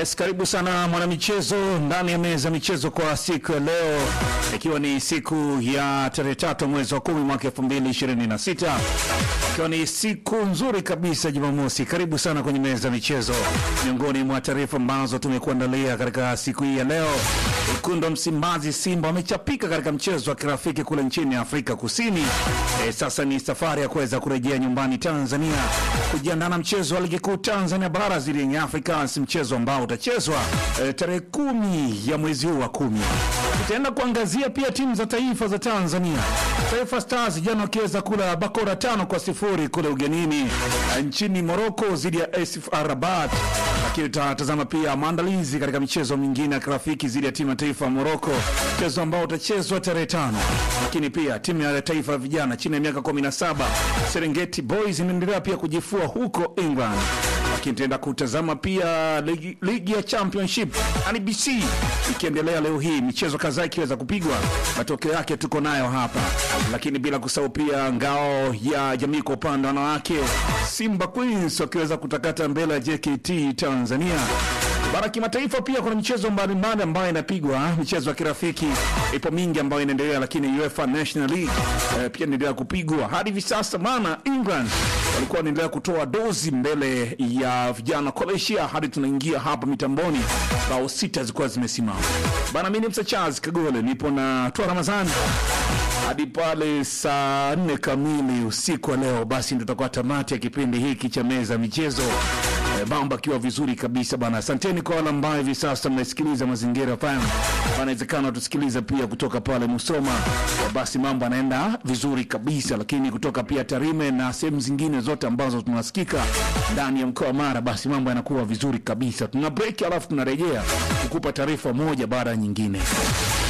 Yes, karibu sana mwanamichezo ndani ya meza michezo kwa siku ya leo, ikiwa ni siku ya tarehe tatu mwezi wa kumi mwaka elfu mbili ishirini na sita ikiwa ni siku nzuri kabisa Jumamosi. Karibu sana kwenye meza michezo. Miongoni mwa taarifa ambazo tumekuandalia katika siku hii ya leo, wekundu wa Msimbazi Simba wamechapika katika mchezo wa kirafiki kule nchini Afrika Kusini. E, sasa ni safari ya kuweza kurejea nyumbani Tanzania kujiandaa na mchezo wa ligi kuu Tanzania bara dhidi ya Young Africans, mchezo ambao utachezwa e, tarehe kumi ya mwezi huu wa kumi. Tutaenda kuangazia pia timu za taifa za Tanzania. Taifa Stars jana wakiweza kula bakora tano kwa sifuri kule ugenini e, nchini Morocco dhidi ya AS FAR Rabat, lakini tutatazama pia maandalizi katika michezo mingine ya kirafiki dhidi ya timu ya taifa ya Morocco, mchezo ambao utachezwa tarehe tano. Lakini pia timu ya taifa ya vijana chini ya miaka 17 Serengeti Boys inaendelea pia kujifua huko England lakini tutaenda kutazama pia ligi, ligi ya championship NBC ikiendelea leo hii, michezo kadhaa ikiweza kupigwa, matokeo yake tuko nayo hapa, lakini bila kusahau pia ngao ya jamii kwa upande wa wanawake, Simba Queens wakiweza kutakata mbele ya JKT Tanzania. Bara kimataifa pia kuna michezo mbalimbali ambayo inapigwa, michezo ya kirafiki ipo mingi ambayo inaendelea, lakini UEFA National League eh, pia inaendelea kupigwa hadi hivi sasa, maana England walikuwa wanaendelea kutoa dozi mbele ya vijana Croatia hadi tunaingia hapa mitamboni, bao sita zilikuwa zimesimama bana. Mimi ni Msa Charles Kagole, nipo na Tua Ramadhani hadi pale saa nne kamili usiku wa leo, basi ndio tutakuwa tamati ya kipindi hiki cha meza michezo. E, mambo akiwa vizuri kabisa bana. Asanteni kwa wale ambao hivi sasa mnasikiliza Mazingira FM, wanawezekana tusikiliza pia kutoka pale Musoma. E, basi mambo anaenda vizuri kabisa, lakini kutoka pia Tarime na sehemu zingine zote ambazo tunasikika ndani ya mkoa wa Mara, basi mambo yanakuwa vizuri kabisa. Tuna break alafu tunarejea kukupa taarifa moja baada ya nyingine.